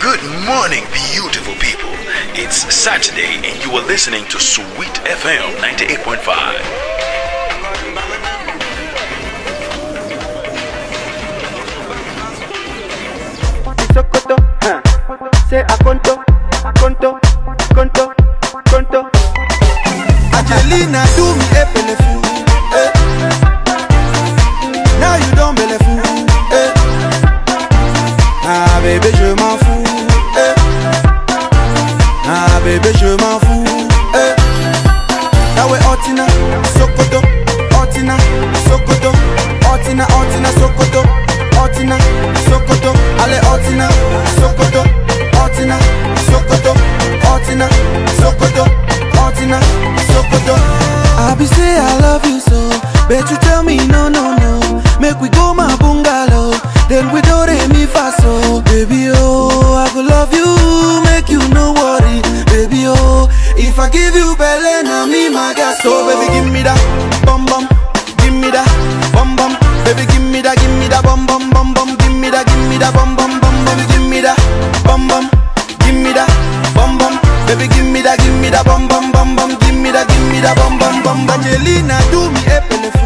Good morning, beautiful people. It's Saturday, and you are listening to Sweet FM 98.5. Sokoto, huh? Say Akonto, Akonto, Konto, Konto. Angelina do me a belleful. Eh. Now you don't belleful. Eh. Ah bébé je m'en fous. Eh. Ah bébé je m'en fous. Eh. Now we Otina, Sokoto, Otina, Sokoto, Otina, Otina, Sokoto, Otina, Sokoto, allez Otina, Sokoto, Otina, Sokoto, Otina, Sokoto, Otina, Sokoto. I be say I love you so, bet you tell me no no no. Make we go my bungalow, then we do re mi fa so. Baby oh, I go love you, make you no worry, baby oh. If I give you belly, now me my gas. So baby give me that bum bum, give me that bum bum. Baby give me that, give me that bum bum bum bum. Give me that, give me that bum bum bum. Baby give me that bum bum, give me that bum bum. Baby give me that, give me that bum bum bum bum. Give me that, give me that bum bum bum. bum. Angelina do me a belleful.